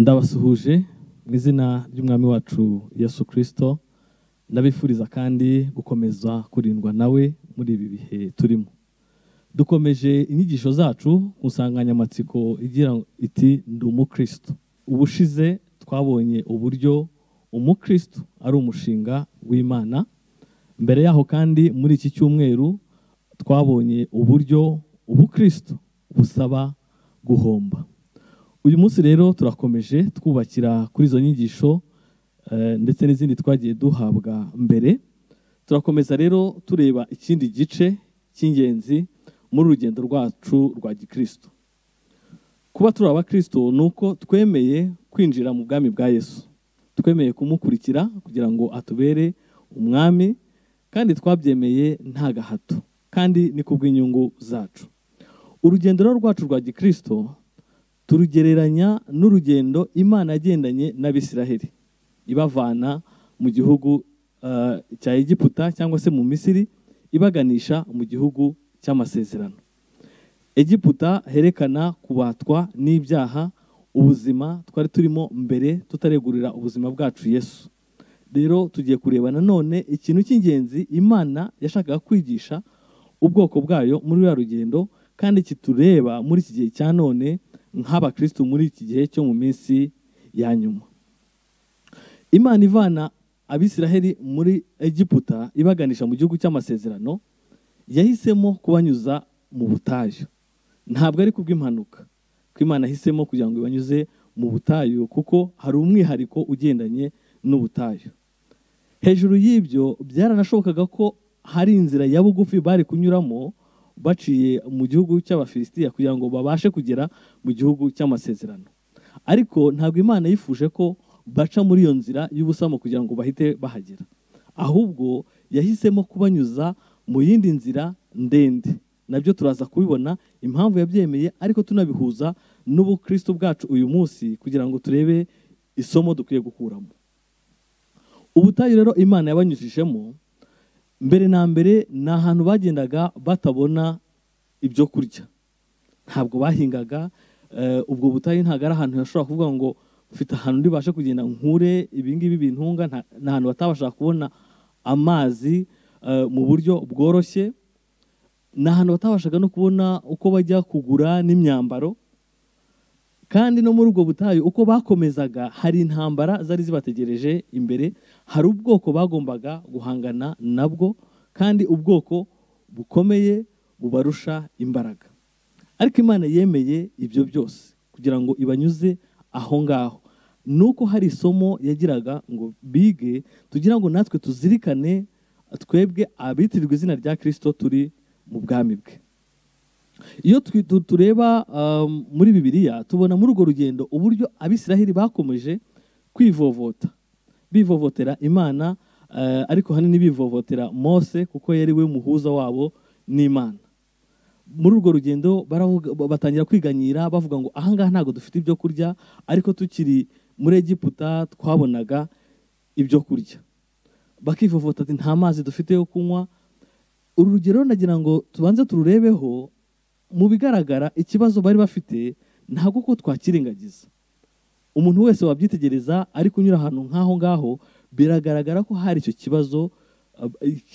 ndabasuhuje mu izina ry'umwami wacu yesu kirisito ndabifuriza kandi gukomeza kurindwa nawe muri ibi bihe turimo dukomeje inyigisho zacu ku nsanganyamatsiko igira iti ndi umukristo ubushize twabonye uburyo umukristo ari umushinga w'imana mbere yaho kandi muri iki cyumweru twabonye uburyo ubukristo busaba guhomba uyu munsi rero turakomeje twubakira kuri izo nyigisho ndetse n'izindi twagiye duhabwa mbere turakomeza rero tureba ikindi gice cy'ingenzi muri urugendo rwacu rwa gikristo kuba turi abakristo ni uko twemeye kwinjira mu bwami bwa yesu twemeye kumukurikira kugira ngo atubere umwami kandi twabyemeye nta gahato kandi ni ku bw'inyungu zacu urugendo rwacu rwa gikristo turugereranya n'urugendo imana yagendanye n'abisiraheli ibavana mu gihugu cya egiputa cyangwa se mu misiri ibaganisha mu gihugu cy'amasezerano egiputa herekana kubatwa n'ibyaha ubuzima twari turimo mbere tutaregurira ubuzima bwacu yesu rero tugiye kureba nanone ikintu cy'ingenzi imana yashakaga kwigisha ubwoko bwayo muri ruriya rugendo kandi kitureba muri iki gihe cya none nk'abakirisitu muri iki gihe cyo mu minsi ya nyuma imana ivana abisiraheli muri egiputa ibaganisha mu gihugu cy'amasezerano yahisemo kubanyuza mu butayu ntabwo ari kubw'impanuka ko imana ahisemo kugira ngo ibanyuze mu butayu kuko hari umwihariko ugendanye n'ubutayu hejuru y'ibyo byaranashobokaga ko hari inzira ya bugufi bari kunyuramo baciye mu gihugu cy'abafilisitiya kugira ngo babashe kugera mu gihugu cy'amasezerano ariko ntabwo imana yifuje ko baca muri iyo nzira y'ubusamo kugira ngo bahite bahagera ahubwo yahisemo kubanyuza mu yindi nzira ndende nabyo turaza kubibona impamvu yabyemeye ariko tunabihuza n'ubukristo bwacu uyu munsi kugira ngo turebe isomo dukwiye gukuramo ubutayu rero imana yabanyujijemo mbere na mbere ni ahantu bagendaga batabona ibyo kurya ntabwo bahingaga ubwo butayu ntabwo ari ahantu hashobora kuvuga ngo ufite ahantu ndibashe kugenda nkure ibingibi bintunga ni ahantu batabasha kubona amazi mu buryo bworoshye ni ahantu batabashaga no kubona uko bajya kugura n'imyambaro kandi no muri ubwo butayu uko bakomezaga hari intambara zari zibategereje imbere hari ubwoko bagombaga guhangana nabwo kandi ubwoko bukomeye bubarusha imbaraga ariko imana yemeye ibyo byose kugira ngo ibanyuze aho ngaho ni uko hari isomo yagiraga ngo bige tugira ngo natwe tuzirikane twebwe abitirirwa izina rya kirisito turi mu bwami bwe iyo tureba muri bibiliya tubona muri urwo rugendo uburyo abisiraheli bakomeje kwivovota bivovotera imana ariko ahanini bivovotera mose kuko yari we muhuza wabo n'imana muri urwo rugendo batangira kwiganyira bavuga ngo ahangaha ntabwo dufite ibyo kurya ariko tukiri muri egiputa twabonaga ibyo kurya bakivovota ati nta mazi dufite yo kunywa uru rugero nagira ngo tubanze tururebeho mu bigaragara ikibazo bari bafite ntabwo ko twakirengagiza umuntu wese wabyitegereza ari kunyura ahantu nk'aho ngaho biragaragara ko hari icyo kibazo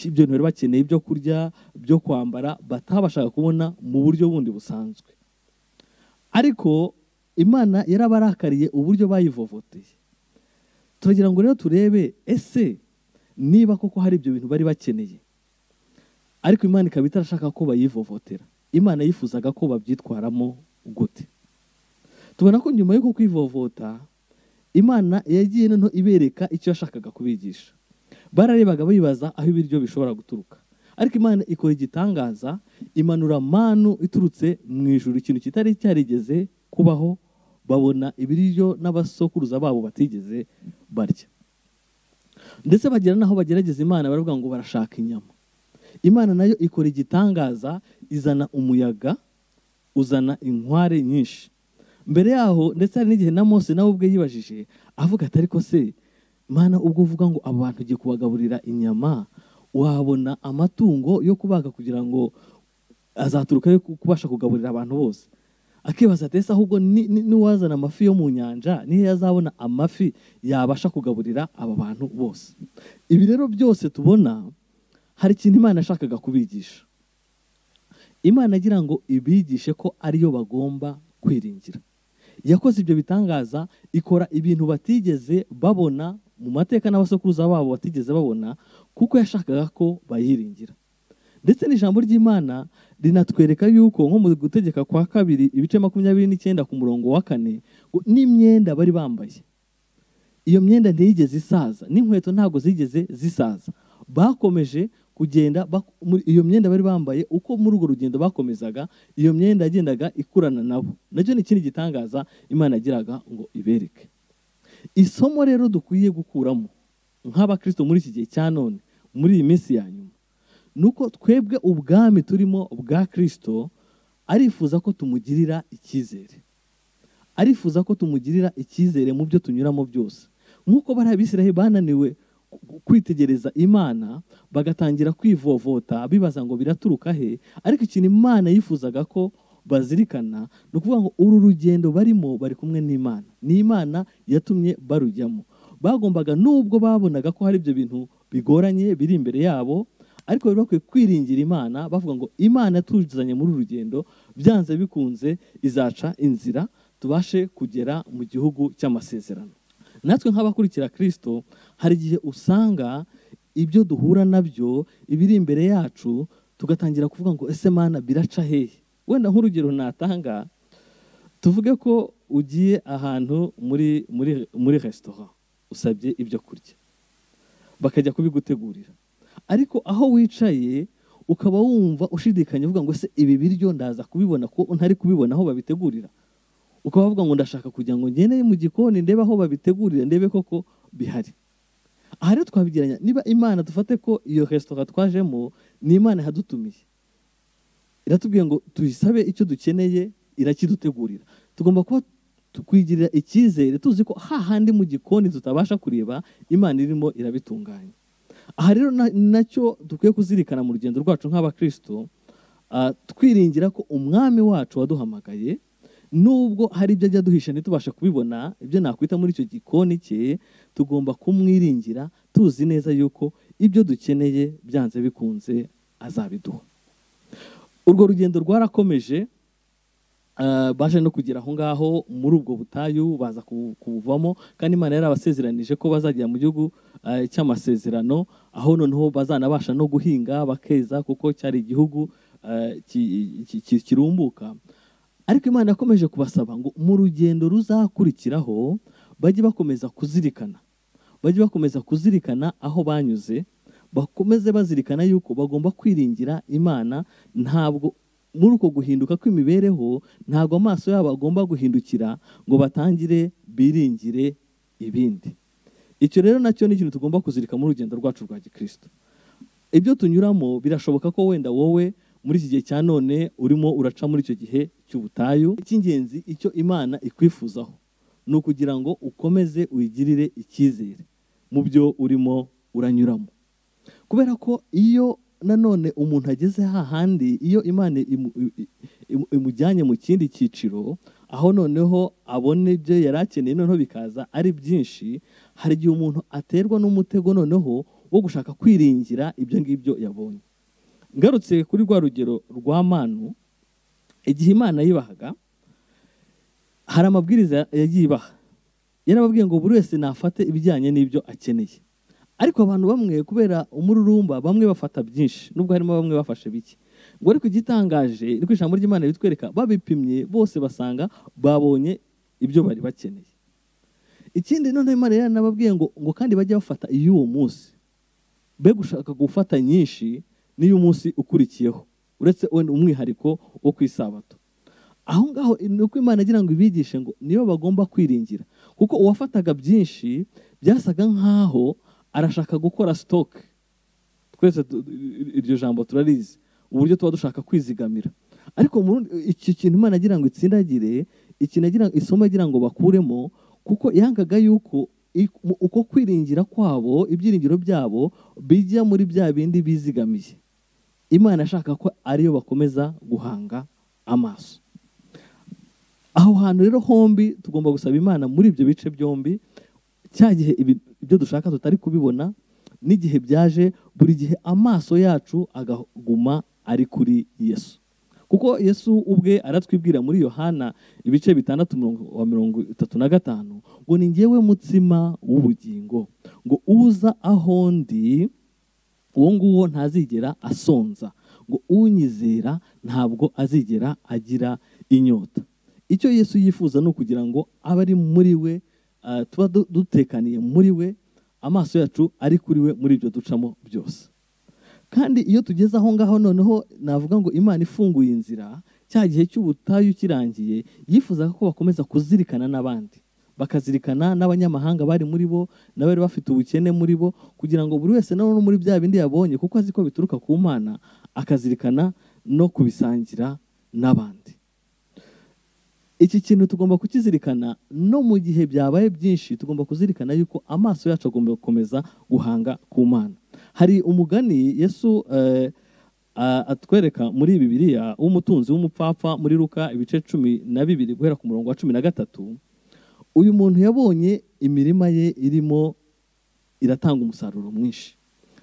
ibyo ntibari bakeneye ibyo kurya byo kwambara batabashaga kubona mu buryo bundi busanzwe ariko imana yarabarakariye uburyo bayivovoteye turagira ngo rero turebe ese niba koko hari ibyo bintu bari bakeneye ariko imana ikaba itarashaka ko bayivovotera imana yifuzaga ko babyitwaramo gute tubona ko nyuma y'uko kwivovota imana yagiye noneho ibereka icyo yashakaga kubigisha bararebaga bibaza aho ibiryo bishobora guturuka ariko imana ikora igitangaza imanura manu iturutse mu ijoro ikintu kitari cyarigeze kubaho babona ibiryo n'abasokuruza babo batigeze barya ndetse bagera n'aho bagerageza imana baravuga ngo barashaka inyama imana nayo ikora igitangaza izana umuyaga uzana inkware nyinshi mbere yaho ndetse hari n'igihe na mose nawe ubwe yibajije avuga atari ko se mana ubwo uvuga ngo aba bantu ugiye kubagaburira inyama wabona amatungo yo kubaga kugira ngo azaturuka yo kubasha kugaburira abantu bose akibaza ati ese ahubwo ni- ni- n'uwazana amafi yo mu nyanja niyo yazabona amafi yabasha kugaburira aba bantu bose ibi rero byose tubona hari ikintu imana yashakaga kubigisha imana agira ngo ibigishe ko ariyo bagomba kwiringira yakoze ibyo bitangaza ikora ibintu batigeze babona mu mateka n'abasokuruza babo batigeze babona kuko yashakaga ko bayiringira ndetse n'ijambo ry'imana rinatwereka yuko nko mu gutegeka kwa kabiri ibice makumyabiri n'icyenda ku murongo wa kane ngo n'imyenda bari bambaye iyo myenda ntiyigeze isaza n'inkweto ntabwo zigeze zisaza bakomeje kugenda bak- muri- iyo myenda bari bambaye uko muri urwo rugendo bakomezaga iyo myenda yagendaga ikurana nabo nacyo ni ikindi gitangaza imana yagiraga ngo ibereke isomo rero dukwiye gukuramo nk'abakristo muri iki gihe cya none muri iyi minsi ya nyuma ni uko twebwe ubwami turimo bwa kristo arifuza ko tumugirira icyizere arifuza ko tumugirira icyizere mu byo tunyuramo byose nk'uko bari abisiraheli bananiwe ku- kwitegereza imana bagatangira kwivovota bibaza ngo biraturuka he ariko ikintu imana yifuzaga ko bazirikana ni ukuvuga ngo uru rugendo barimo bari kumwe n'imana ni imana yatumye barujyamo bagombaga nubwo babonaga ko hari ibyo bintu bigoranye biri imbere yabo ariko bari bakwiye kwiringira imana bavuga ngo imana yatuzanye muri uru rugendo byanze bikunze izaca inzira tubashe kugera mu gihugu cy'amasezerano natwe nk'abakurikira kirisito hari igihe usanga ibyo duhura nabyo ibiri imbere yacu tugatangira kuvuga ngo ese mana biraca hehe wenda nk'urugero natanga tuvuge ko ugiye ahantu muri muri muri resitora usabye ibyo kurya bakajya kubigutegurira ariko aho wicaye ukaba wumva ushidikanya uvuga ngo ese ibi biryo ndaza kubibona ko ntari kubibona aho babitegurira ukaba wavuga ngo ndashaka kugira ngo ngende mu gikoni ndebe aho babitegurira ndebe koko bihari aha rero twabigiranya niba imana dufate ko iyo resitora twajemo ni imana ihadutumiye iratubwiye ngo tuyisabe icyo dukeneye irakidutegurira tugomba kuba tukwigirira icyizere tuzi ko hahandi mu gikoni tutabasha kureba imana irimo irabitunganya aha rero na- nacyo dukwiye kuzirikana mu rugendo rwacu nk'abakristo ah, twiringira ko umwami wacu waduhamagaye nubwo hari ibyo ajya duhisha ntitubashe kubibona ibyo nakwita muri icyo gikoni cye tugomba kumwiringira tuzi neza yuko ibyo dukeneye byanze bikunze azabiduha urwo rugendo rwarakomeje ah, baje no kugera aho ngaho muri ubwo butayu baza ku- kubuvamo kandi imana yari abasezeranije ko bazagera mu gihugu ah, cy'amasezerano aho noneho bazanabasha no guhinga bakeza kuko cyari igihugu ah, ki- ki- ki- kirumbuka ariko imana yakomeje kubasaba ngo mu rugendo ruzakurikiraho bajye bakomeza kuzirikana bajye bakomeza kuzirikana aho banyuze bakomeze bazirikana yuko bagomba kwiringira imana ntabwo muri uko guhinduka kw'imibereho ntabwo amaso yabo agomba guhindukira ngo batangire biringire ibindi icyo rero nacyo ni ikintu tugomba kuzirika mu rugendo rwacu rwa gikristo ibyo tunyuramo birashoboka ko wenda wowe muri iki gihe cya none urimo uraca muri icyo gihe cy'ubutayu icy'ingenzi icyo imana ikwifuzaho ni ukugira ngo ukomeze uyigirire icyizere mu byo urimo uranyuramo kubera ko iyo nanone umuntu ageze hahandi iyo imana imu- i- imu- imujyanye mu kindi cyiciro aho noneho abona ibyo yari akeneye noneho bikaza ari byinshi hari igihe umuntu aterwa n'umutego noneho wo gushaka kwiringira ibyo ngibyo yabonye ngarutse kuri rwa rugero rwa manu igihe imana yibahaga hari amabwiriza yagiye ibaha yarababwiye ngo buri wese nafate ibijyanye n'ibyo akeneye ariko abantu bamwe kubera umururumba bamwe bafata byinshi nubwo harimo bamwe bafashe bike ngo ariko igitangaje ni ko ijambo ry'imana bitwereka babipimye bose basanga babonye ibyo bari bakeneye ikindi noneho imana yaranababwiye ngo ngo kandi bajye bafata iy'uwo munsi be gushaka gufata nyinshi niyo umunsi ukurikiyeho uretse wenda umwihariko wo ku isabato aho ngaho ni uko imana agira ngo ibigishe ngo niyo bagomba kwiringira kuko uwafataga byinshi byasaga nk'aho arashaka gukora sitoke twese tu- iryo jambo turarizi uburyo tuba dushaka kwizigamira ariko mu rundi- iki kintu imana agira ngo itsindagire ikintu agira isomo agira ngo bakuremo kuko yangaga yuko ik- mu- uko kwiringira kwabo ibyiringiro byabo bijya muri bya bindi bizigamiye imana ashaka ko ariyo bakomeza guhanga amaso aho hantu rero hombi tugomba gusaba imana muri ibyo bice byombi cya gihe ibi- ibyo dushaka tutari kubibona n'igihe byaje buri gihe amaso yacu agaguma ari kuri yesu kuko yesu ubwe aratwibwira muri yohana ibice bitandatu murongo- wa mirongo itatu na gatanu ngo ni ngewe mutsima w'ubugingo ngo uza aho ndi uwo nguwo ntazigera asonza ngo unyizera ntabwo azigera agira inyota icyo yesu yifuza ni ukugira ngo abe ari muri we ah, tuba du- dutekaniye muri we amaso yacu ari kuri we muri ibyo ducamo byose kandi iyo tugeze aho ngaho noneho navuga ngo imana ifunguye inzira cya gihe cy'ubutayu kirangiye yifuzaga ko bakomeza kuzirikana n'abandi bakazirikana n'abanyamahanga bari muri bo n'abari bafite ubukene muri bo kugira ngo buri wese na none muri bya bindi yabonye kuko azi ko bituruka ku mana akazirikana no kubisangira n'abandi iki kintu tugomba kukizirikana no mu gihe byabaye byinshi tugomba kuzirikana yuko amaso yacu agomba gukomeza guhanga ku mana hari umugani yesu eh, a- atwereka muri bibiliya w'umutunzi w'umupfapfa muri ruka ibice cumi na bibiri guhera ku murongo wa cumi na gatatu uyu muntu yabonye imirima ye irimo iratanga umusaruro mwinshi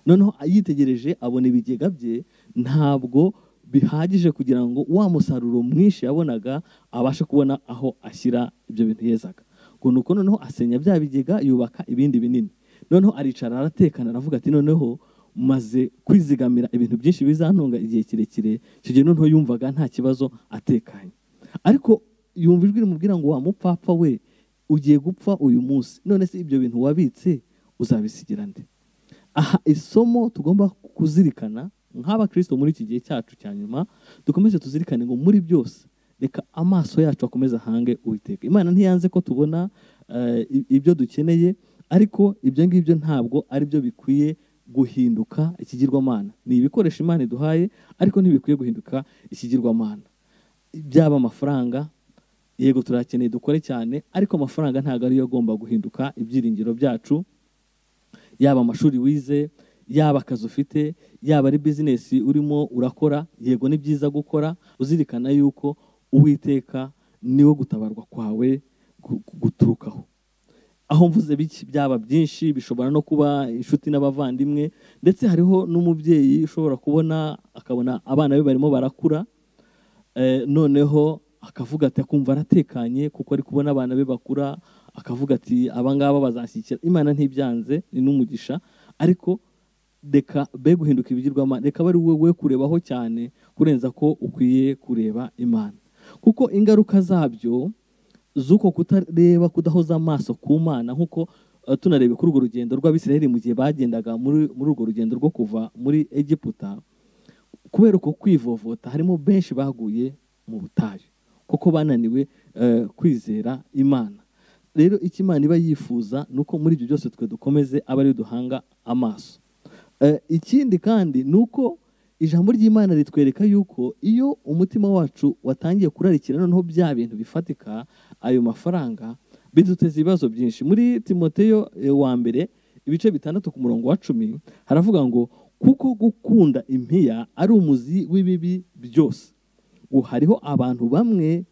noneho yitegereje abona ibigega bye ntabwo bihagije kugira ngo wa musaruro mwinshi yabonaga abashe kubona aho ashyira ibyo bintu yezaga ngo nuko noneho asenya bya bigega yubaka ibindi binini noneho aricara aratekana aravuga ati noneho maze kwizigamira ibintu byinshi bizantunga igihe kirekire icyo gihe noneho yumvaga nta kibazo atekanye ariko yumva ijwi rimubwira ngo wa mupfapfa we ugiye gupfa uyu munsi none se ibyo bintu wabitse uzabisigira nde aha isomo tugomba kuzirikana nk'abakristo muri iki gihe cyacu cya nyuma dukomeze tuzirikane ngo muri byose reka amaso yacu akomeze ahange uwiteka imana ntiyanze ko tubona eh, i- ibyo dukeneye ariko ibyo ngibyo ntabwo ari byo bikwiye guhinduka ikigirwamana ni ibikoresho imana iduhaye ariko ntibikwiye guhinduka ikigirwamana byaba amafaranga yego turakeneye dukore cyane ariko amafaranga ntabwo ariyo agomba guhinduka ibyiringiro byacu yaba amashuri wize yaba akazi ufite yaba ari bizinesi urimo urakora yego ni byiza gukora uzirikana yuko uwiteka niwo gutabarwa kwawe gu- gu- guturukaho aho mvuze biki byaba byinshi bishobora no kuba inshuti n'abavandimwe ndetse hariho n'umubyeyi ushobora kubona akabona abana be barimo barakura Eh, noneho akavuga ati akumva aratekanye kuko ari kubona abana be bakura akavuga ati abangaba bazashyikira imana ntibyanze ni n'umugisha ariko reka be guhinduka ibigirwamana reka bari wowe kurebaho cyane kurenza ko ukwiye kureba imana kuko ingaruka zabyo z'uko kutareba kudahoza amaso ku mana nk'uko eh, tunarebye kuri urwo rugendo rw'abisiraheli mu gihe bagendaga muri muri urwo rugendo rwo kuva muri egiputa kubera uko kwivovota harimo benshi baguye mu butayu kuko bananiwe eh, kwizera imana rero icyo imana iba yifuza ni uko muri ibyo byose twe dukomeze abe ariyo duhanga amaso Eh, ikindi kandi ni uko ijambo ry'imana ritwereka yuko iyo umutima wacu watangiye kurarikira noneho bya bintu bifatika ayo mafaranga biduteza ibibazo byinshi muri timoteyo eh, wa mbere ibice bitandatu ku murongo wa cumi haravuga ngo kuko gukunda impiya ari umuzi w'ibibi byose ubu hariho abantu bamwe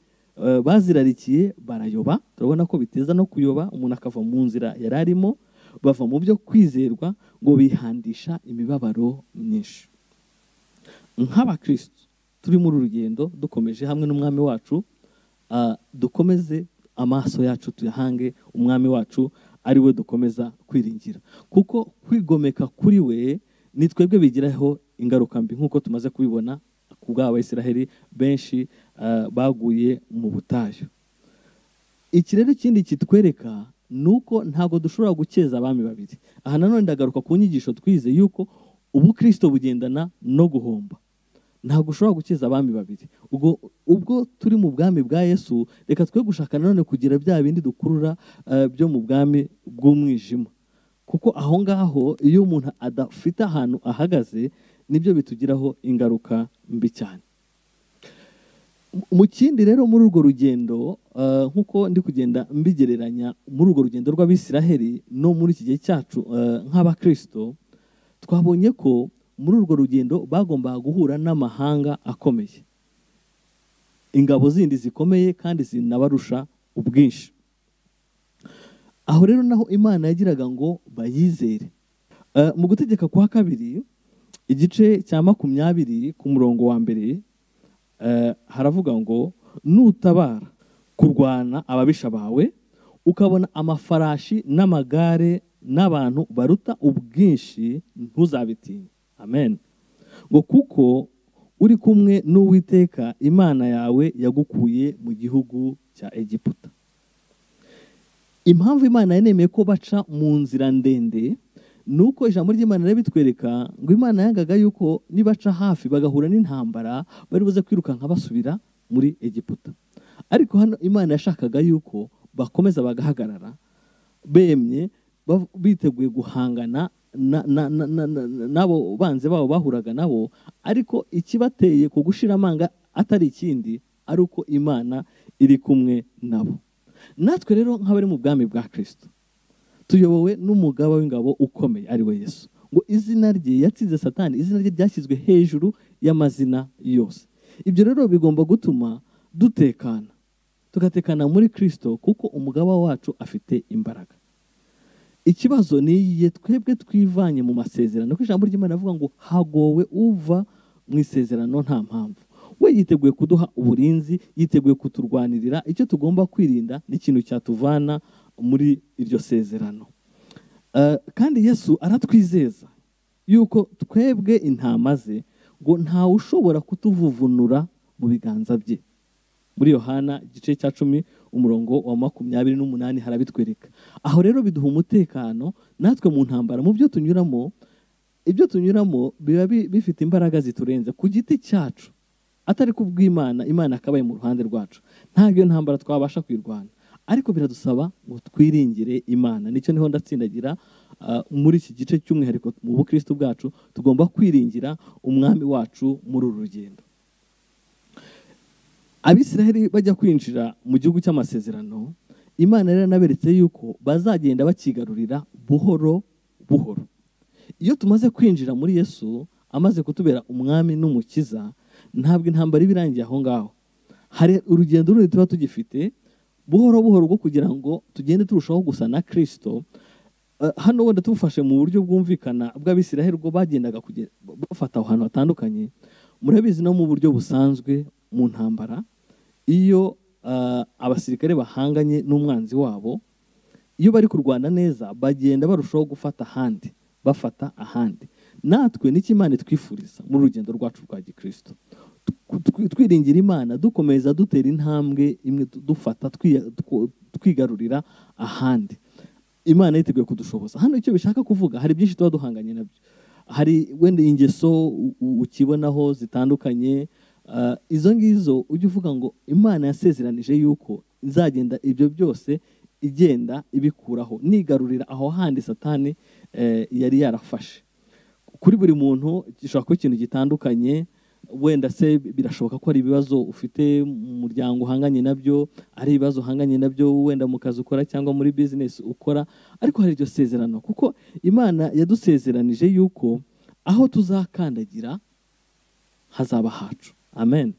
eh, bazirarikiye barayoba turabona ko biteza no kuyoba umuntu akava mu nzira yari arimo bava mu byo kwizerwa ngo bihandisha imibabaro myinshi nk'abakristo turi muri uru rugendo dukomeje hamwe n'umwami wacu ah, dukomeze amaso yacu tuyahange umwami wacu ari we dukomeza kwiringira kuko kwigomeka kuri we ni twebwe bigiraho ingaruka mbi nk'uko tumaze kubibona ku bw'abayisiraheli benshi ah, baguye mu butayu iki rero ikindi kitwereka ni uko ntabwo dushobora gukeza abami babiri aha nanone ndagaruka ku nyigisho twize yuko ubukristo bugendana no guhomba ntabwo ushobora gukeza abami babiri ubwo ubwo turi mu bwami bwa yesu reka twe gushaka nanone kugira bya bindi dukurura eh, byo mu bwami bw'umwijima kuko aho ngaho iyo umuntu adafite ahantu ahagaze nibyo bitugiraho ingaruka mbi cyane mu kindi rero muri urwo rugendo eh, nk'uko ndi kugenda mbigereranya muri urwo rugendo rw'abisiraheli no muri iki gihe cyacu eh, nk'abakristo twabonye ko muri urwo rugendo bagombaga guhura n'amahanga akomeye ingabo zindi zikomeye kandi zinabarusha ubwinshi aho rero naho imana yagiraga ngo bayizere Eh, mu gutegeka kwa kabiri igice cya makumyabiri ku murongo wa mbere eh, haravuga ngo nutabara kurwana ababisha bawe ukabona amafarashi n'amagare n'abantu baruta ubwinshi ntuzabitinye amen ngo kuko uri kumwe n'uwiteka imana yawe yagukuye mu gihugu cya egiputa impamvu imana yanemeye ko baca mu nzira ndende ni uko ijambo ry'imana rirabitwereka ngo imana yangaga yuko nibaca hafi bagahura n'intambara bari buze kwirukanka basubira muri egiputa ariko hano imana yashakaga yuko bakomeza bagahagarara bemye bav- biteguye guhangana na- na- na- na- na- n'abo banzi babo bahuraga nabo ariko ikibateye ku gushira amanga atari ikindi ari uko imana iri kumwe nabo natwe rero nk'abari mu bwami bwa kirisito tuyobowe n'umugaba w'ingabo ukomeye ari we yesu ngo izina rye yatsinze satani izina rye ryashyizwe hejuru y'amazina yose ibyo rero bigomba gutuma dutekana tugatekana muri kirisito kuko umugaba wacu afite imbaraga ikibazo ni igihe twebwe twivanye mu masezerano kuko ijambo ry'imana rivuga ngo hagowe uva mu isezerano nta mpamvu we yiteguye kuduha uburinzi yiteguye kuturwanirira icyo tugomba kwirinda n'ikintu cyatuvana muri iryo sezerano Eh, kandi yesu aratwizeza yuko twebwe intama ze ngo ntawe ushobora kutuvuvunura mu biganza bye muri yohana igice cya cumi umurongo wa makumyabiri n'umunani harabitwereka aho rero biduha umutekano natwe mu ntambara mu byo tunyuramo ibyo tunyuramo biba bi- bifite imbaraga ziturenze ku giti cyacu atari ku bw'imana imana akabaye mu ruhande rwacu ntabwo iyo ntambara twabasha kwirwana ariko biradusaba ngo twiringire imana nicyo niho ndatsindagira ah, muri iki gice cy'umwihariko mu bukristo bwacu tugomba kwiringira umwami wacu muri uru rugendo abisiraheli bajya kwinjira mu gihugu cy'amasezerano imana rero yanaberetse yuko bazagenda bakigarurira buhoro buhoro iyo tumaze kwinjira muri yesu amaze kutubera umwami n'umukiza ntabwo intambara iba irangiye aho ngaho hari urugendo rundi tuba tugifite buhoro buhoro rwo kugira ngo tugende turushaho gusa na kirisito Eh, hano wenda tubufashe mu buryo bwumvikana bw'abisiraheli ubwo bagendaga kuge- bafata ahantu hatandukanye murabizi no mu buryo busanzwe mu ntambara iyo eh, abasirikare bahanganye n'umwanzi wabo iyo bari kurwana neza bagenda barushaho gufata ahandi bafata ahandi natwe n'icyo imana itwifuriza muri rugendo rwacu rwa gikristo Tw- tw- twiringira imana dukomeza dutera intambwe imwe du- dufata twiya- two- twigarurira ahandi imana yiteguye kudushoboza hano icyo bishaka kuvuga hari byinshi tuba duhanganye nabyo hari wenda ingeso u- u- ukibonaho zitandukanye ah, izo ngizo ujya uvuga ngo imana yasezeranije yuko nzagenda ibyo byose igenda ibikuraho nigarurira aho handi satani eh, yari yarafashe kuri buri muntu gishobora kuba ikintu gitandukanye wenda se birashoboka ko hari ibibazo ufite mu muryango uhanganye nabyo ari ibibazo uhanganye nabyo wenda mu kazi ukora cyangwa muri bizinesi ukora ariko hari iryo sezerano kuko imana yadusezeranije yuko aho tuzakandagira hazaba hacu amen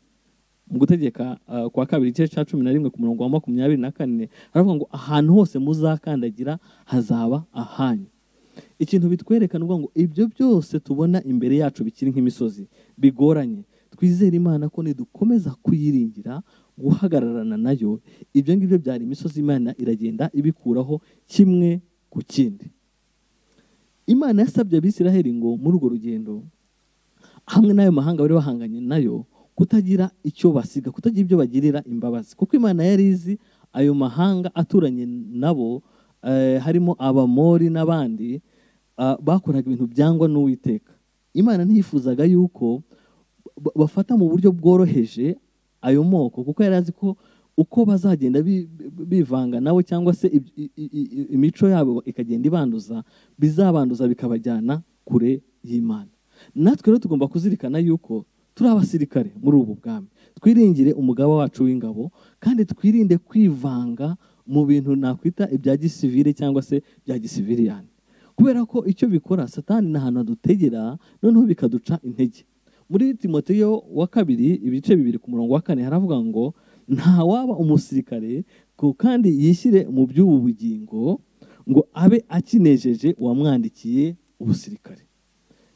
mu gutegeka uh, kwa kabiri igice cya cumi na rimwe ku murongo wa makumyabiri na kane haravuga ngo ahantu hose muzakandagira hazaba ahanyu ikintu bitwereka ni ukuvuga ngo ibyo byose tubona imbere yacu bikiri nk'imisozi bigoranye twizere imana ko nidukomeza kuyiringira guhagararana nayo ibyo ngibyo byari imisozi imana iragenda ibikuraho kimwe ku kindi imana yasabye abisiraheli ngo muri urwo rugendo hamwe n'ayo mahanga bari bahanganye nayo kutagira icyo basiga kutagira ibyo bagirira imbabazi kuko imana yari izi ayo mahanga aturanye nabo eh, harimo abamori n'abandi ah, bakoraga ibintu byangwa n'uwiteka imana ntiyifuzaga yuko ba- bafata mu buryo bworoheje ayo moko kuko yari azi ko uko bazagenda bi- bi- bivanga nawe cyangwa se ib- i- i- i- imico yabo ikagenda ibanduza bizabanduza bikabajyana kure y'imana natwe rero tugomba kuzirikana yuko turi abasirikare muri ubu bwami twiringire umugaba wacu w'ingabo kandi twirinde kwivanga mu bintu nakwita ibya gisivire cyangwa se bya gisiviriyani kubera ko icyo bikora satani ni ahantu hadutegera noneho bikaduca intege muri timoteyo wa kabiri ibice bibiri ku murongo wa kane haravuga ngo nta waba umusirikare ku- kandi yishyire mu by'ubu bugingo ngo abe akinejeje uwamwandikiye ubusirikare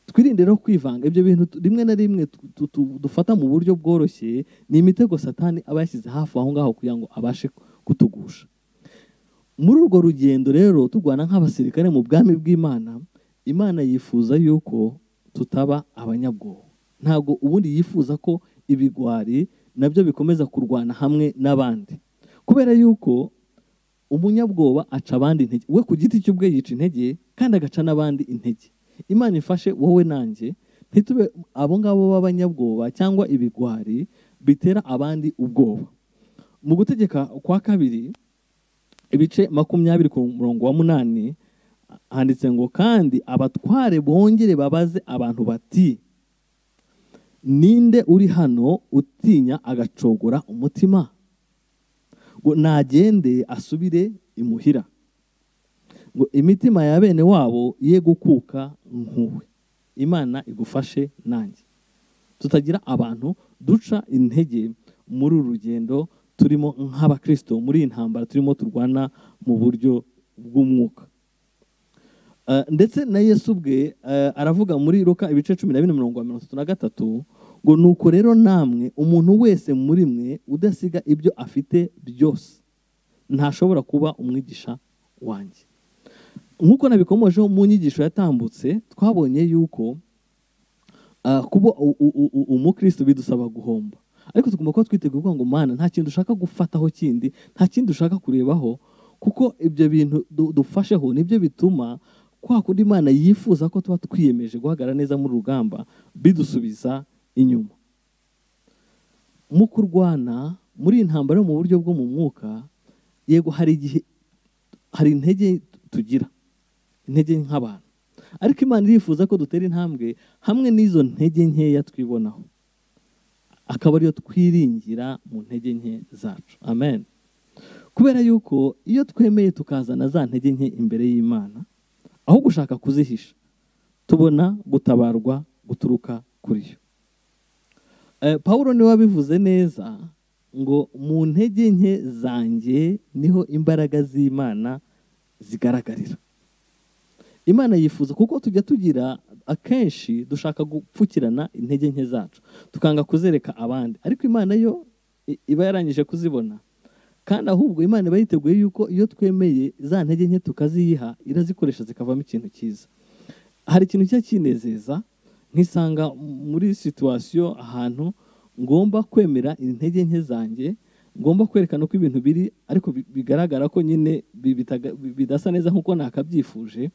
twirinde rero kwivanga ibyo bintu tu- rimwe na rimwe tu- tu- tu- dufata mu buryo bworoshye ni imitego satani aba yashyize hafi aho ngaho kugira ngo abashe kutugusha muri urwo rugendo rero turwana nk'abasirikare mu bwami bw'imana imana yifuza yuko tutaba abanyabwoba ntabwo ubundi yifuza ko ibigwari nabyo bikomeza kurwana hamwe n'abandi kubera yuko umunyabwoba aca abandi intege we ku giti cy'ubwe yica intege kandi agaca n'abandi intege imana ifashe wowe nanjye ntitube abo ngabo b'abanyabwoba cyangwa ibigwari bitera abandi ubwoba mu gutegeka kwa kabiri ibice makumyabiri ku murongo wa munani handitse ngo kandi abatware bongere babaze abantu bati ninde uri hano utinya agacogora umutima ngo nagende asubire imuhira ngo imitima ya bene wabo ye gukuka nkuwe imana igufashe nanjye tutagira abantu duca intege muri uru rugendo turimo nk'abakristo muri iyi ntambara turimo turwana mu buryo bw'umwuka Eh, ndetse na yesu ubwe eh, aravuga muri ruka ibice cumi na bine mirongo mirongo itatu na gatatu ngo nuko rero namwe umuntu wese muri mwe udasiga ibyo afite byose ntashobora kuba umwigisha wanjye nk'uko nabikomojeho mu nyigisho yatambutse twabonye yuko ah, kuba u- u- u- u- umukristo bidusaba guhomba ariko tugomba kuba twiteguye kuvuga ngo mana nta kintu ushaka gufataho kindi nta kindi ushaka kurebaho kuko ibyo bintu du- dufasheho nibyo bituma kwa kundi imana yifuza ko tuba twiyemeje guhagarara neza muri rugamba bidusubiza inyuma mu kurwana muri iyi ntambaro yo mu buryo bwo mu mwuka yego hari igihe hari intege tugira intege nk'abantu ariko imana irifuza ko dutera intambwe hamwe n'izo ntege nkeya twibonaho akaba ariyo twiringira mu ntege nke zacu amen kubera yuko iyo twemeye tukazana za ntege nke imbere y'imana aho gushaka kuzihisha tubona gutabarwa guturuka kuri yo Eh, Pawulo niwe wabivuze neza ngo mu ntege nke zanjye niho imbaraga z'imana zigaragarira imana yifuza kuko tujya tugira akenshi dushaka gupfukirana intege nke zacu tukanga kuzereka abandi ariko imana yo i- iba yarangije kuzibona kandi ahubwo imana iba yiteguye yuko iyo twemeye za ntege nke tukaziyiha irazikoresha zikavamo ikintu cyiza hari ikintu kijya kinezeza nkisanga muri situwasiyo ahantu ngomba kwemera intege nke zanjye ngomba kwerekana uko ibintu biri ariko bi- bigaragara ko nyine bi- bitaga- bi- bidasa neza nk'uko nakabyifuje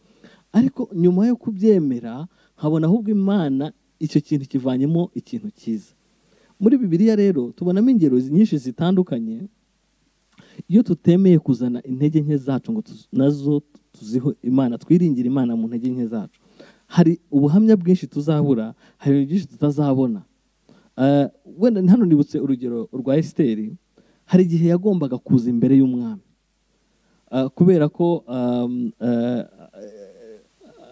ariko nyuma yo kubyemera nkabona ahubwo imana icyo kintu kivanyemo ikintu cyiza muri bibiliya rero tubonamo ingero nyinshi zitandukanye iyo tutemeye kuzana intege nke zacu ngo tuz- nazo tuziho imana twiringire imana mu ntege nke zacu hari ubuhamya bwinshi tuzabura hari ibintu byinshi tutazabona Eh, wenda hano nibutse urugero rwa esiteri hari igihe yagombaga kuza imbere y'umwami Eh, kubera ko um, eh,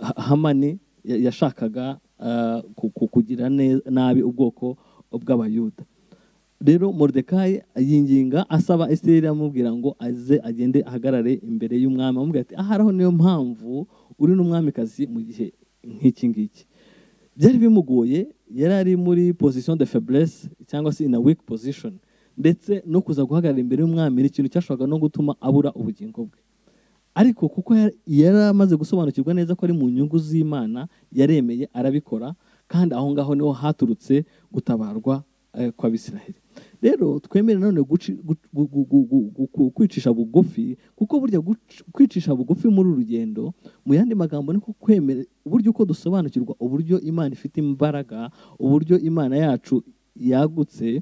Ha- hamani ya- yashakaga ah, ku- ku- kugira ne- nabi ubwoko bw'abayuda rero moridekayi yinginga asaba esiteri amubwira ngo aze agende ahagarare imbere y'umwami amubwira ati ahari aho niyo mpamvu uri n'umwamikazi mu gihe nk'iki ngiki byari bimugoye yari ari muri position de faiblesse cyangwa se in a weak position ndetse no kuza guhagarara imbere y'umwami ni ikintu cyashoboraga no gutuma abura ubugingo bwe ariko kuko ya- yari amaze gusobanukirwa neza ko ari mu nyungu z'imana yaremeye arabikora kandi aho ngaho niho haturutse gutabarwa eh, kw'abisiraheli rero twemere nanone guci- gu- gu- gu- gu- gu- gu- gu- kwicisha bugufi kuko burya guci- kwicisha bugufi muri uru rugendo mu yandi magambo ni ko kwemera uburyo uko dusobanukirwa uburyo imana ifite imbaraga uburyo imana yacu yagutse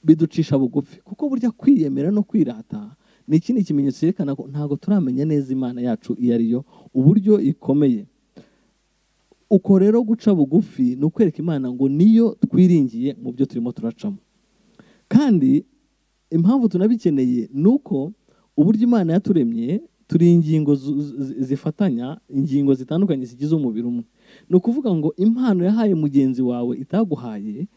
biducisha bugufi kuko burya kwiyemera no kwirata ni ikindi kimenyetso cyerekana ko ntabwo turamenya neza imana yacu iyo ari yo uburyo ikomeye uko rero guca bugufi ni ukwereka imana ngo niyo twiringiye mu byo turimo turacamo kandi impamvu tunabikeneye ni uko uburyo imana yaturemye turi ingingo zu- zi- zifatanya ingingo zitandukanye zigize umubiri umwe ni ukuvuga ngo impano yahaye mugenzi wawe itaguhaye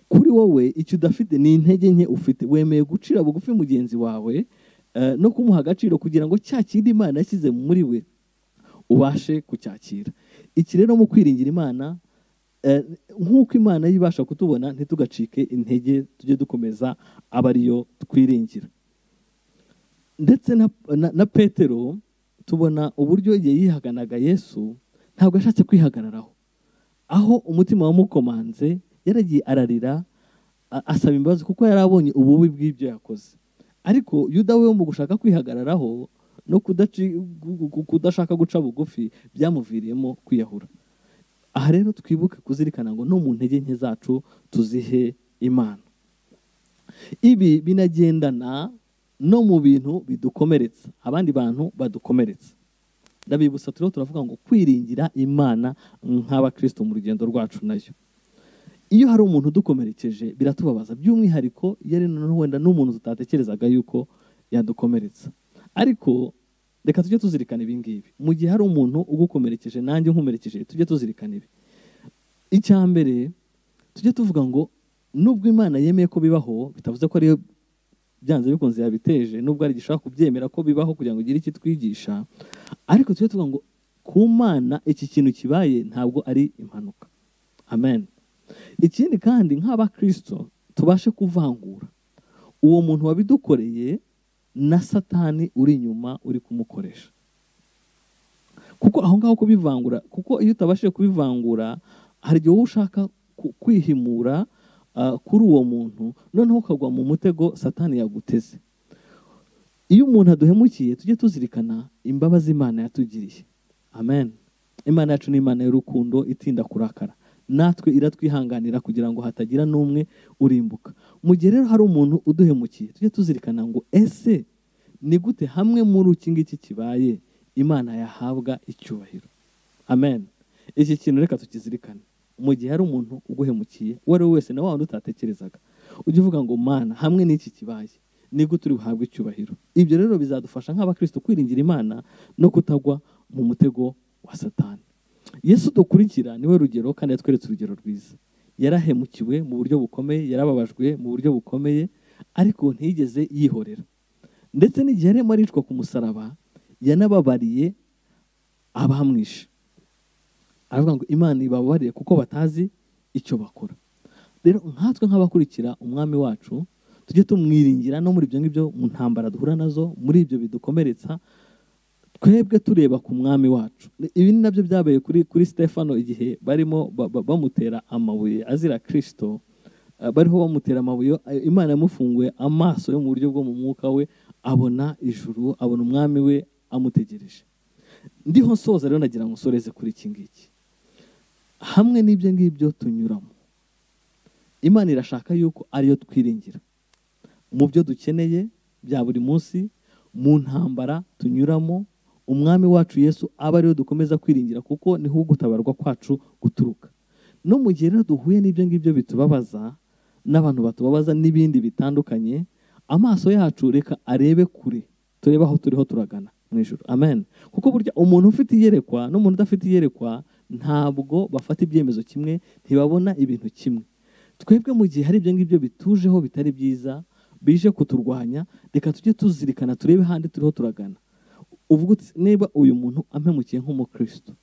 kuri wowe icyo udafite ni intege nke ufite wemeye gucira bugufi mugenzi wawe eh, no kumuha agaciro kugira ngo cya kindi imana yashyize muri we ubashe kucyakira iki rero mu kwiringira imana eh, nk'uko imana yo ibasha kutubona ntitugacike intege tujye dukomeza aba ariyo twiringira ndetse na, na, na petero tubona uburyo igihe yihaganaga yesu ntabwo yashatse kwihagararaho aho umutima wamukomanze yaragiye ararira a- asaba imbabazi kuko yari abonye ububi bw'ibyo yakoze ariko yuda we mu gushaka kwihagararaho no kudaci- gu- gu- kudashaka guca bugufi byamuviriyemo kwiyahura aha rero twibuke kuzirikana ngo no mu ntege nke zacu tuzihe imana ibi binagendana no mu bintu bidukomeretsa abandi bantu badukomeretsa ndabibutsa turiho turavuga ngo kwiringira imana nk'abakristo mu rugendo rwacu nayo iyo hari umuntu udukomerekeje biratubabaza by'umwihariko iyo ari noneho wenda n'umuntu tutatekerezaga yuko yadukomeretsa ariko reka tujye tuzirikana ibi ngibi mu gihe hari umuntu ugukomerekeje nanjye nkumerekeje tujye tuzirikana ibi icya mbere tujye tuvuga ngo nubwo imana yemeye ko bibaho bitavuze ko ariyo byanze bikunze yabiteje nubwo ari gishobora kubyemera ko bibaho kugira ngo igire icyo itwigisha ariko tujye tuvuga ngo ku mana iki kintu kibaye ntabwo ari impanuka amen ikindi kandi nk'abakristo tubashe kuvangura uwo muntu wabidukoreye na satani uri inyuma uri kumukoresha kuko aho ngaho kubivangura kuko iyo utabashije kubivangura hari igihe wowe ushaka ku- kwihimura ah, kuri uwo muntu noneho ukagwa mu mutego satani yaguteze iyo umuntu aduhemukiye tujye tuzirikana imbabazi imana yatugiriye amen imana yacu ni imana y'urukundo itinda kurakara natwe iratwihanganira kugira ngo hatagira n'umwe urimbuka mu gihe rero hari umuntu uduhemukiye tujye tuzirikana ngo ese ni gute hamwe muri iki ngiki kibaye imana yahabwa icyubahiro amen iki kintu reka tukizirikane mu gihe hari umuntu uguhemukiye uwo ari we wese na wa wundi utatekerezaga ujye uvuga ngo mana hamwe n'iki kibaye ni gute uri buhabwe icyubahiro ibyo rero bizadufasha nk'abakristo kwiringira imana no kutagwa mu mutego wa satani yesu dukurikira niwe rugero kandi yatweretse urugero rwiza yarahemukiwe mu buryo bukomeye yarababajwe mu buryo bukomeye ariko ntiyigeze yihorera ndetse n'igihe arimo aricwa ku musaraba yanababariye abamwishe aravuga ngo imana ibababariye kuko batazi icyo bakora rero nkatwe nk'abakurikira umwami wacu tujye tumwiringira no muri ibyo ngibyo mu ntambara duhura nazo muri ibyo bidukomeretsa twebwe tureba ku mwami wacu ibi ni nabyo byabaye kuri kuri stefano igihe barimo ba- ba- bamutera amabuye azira kirisito eh, bariho bamutera amabuye eh, imana yamufunguye amaso yo mu buryo bwo mu mwuka we abona ijuru abona umwami we amutegereje ndiho nsoza rero ndagira ngo nsoreze kuri iki ngiki hamwe n'ibyo ngibyo tunyuramo imana irashaka yuko ariyo twiringira mu byo dukeneye bya buri munsi mu ntambara tunyuramo umwami wacu yesu aba ariwe dukomeza kwiringira kuko niho ugutabarwa kwacu guturuka no mu gihe rero duhuye n'ibyo ngibyo bitubabaza n'abantu batubabaza n'ibindi bitandukanye amaso yacu reka arebe kure turebe aho turiho turagana mu ijoro amen kuko burya umuntu ufite iyerekwa n'umuntu udafite iyerekwa ntabwo bafata ibyemezo kimwe ntibabona ibintu kimwe twebwe mu gihe hari ibyo ngibyo bitujeho bitari byiza bije kuturwanya reka tujye tuzirikana turebe ahandi turiho turagana uvuga uti niba uyu muntu ampemukiye nk'umukristo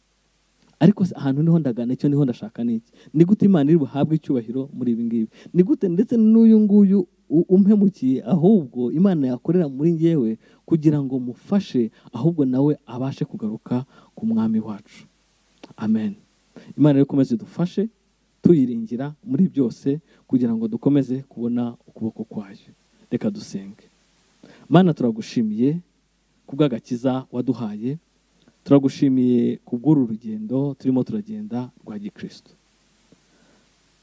ariko se ahantu niho ndagana icyo niho ndashaka n'iki ni gute imana iri buhabwe icyubahiro muri ibi ngibi ni gute ndetse n'uyu nguyu u- umpemukiye ahubwo imana yakorera muri ngewe kugira ngo mufashe ahubwo nawe abashe kugaruka ku mwami wacu amen imana rero ikomeze dufashe tuyiringira muri byose kugira ngo dukomeze kubona ukuboko kwayo reka dusenge mana turagushimiye kubw'agakiza waduhaye turagushimiye kubw'uru rugendo turimo turagenda rwa gikristo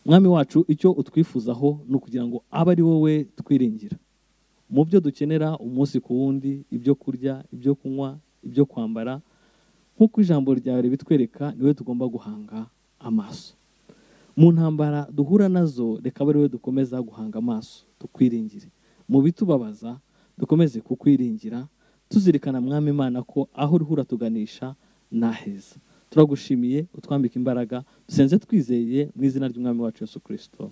mwami wacu icyo utwifuzaho ni ukugira ngo abe ari wowe twiringira mu byo dukenera umunsi ku wundi ibyo kurya ibyo kunywa ibyo kwambara nk'uko ijambo ryawe ribitwereka niwe tugomba guhanga amaso mu ntambara duhura nazo reka abe ariwe dukomeza guhanga amaso tukwiringire mu bitubabaza dukomeze kukwiringira tuzirikana mwami imana ko aho uriho uratuganisha ni aheza turagushimiye utwambika imbaraga dusenze twizeye mu izina ry'umwami wacu yesu kirisito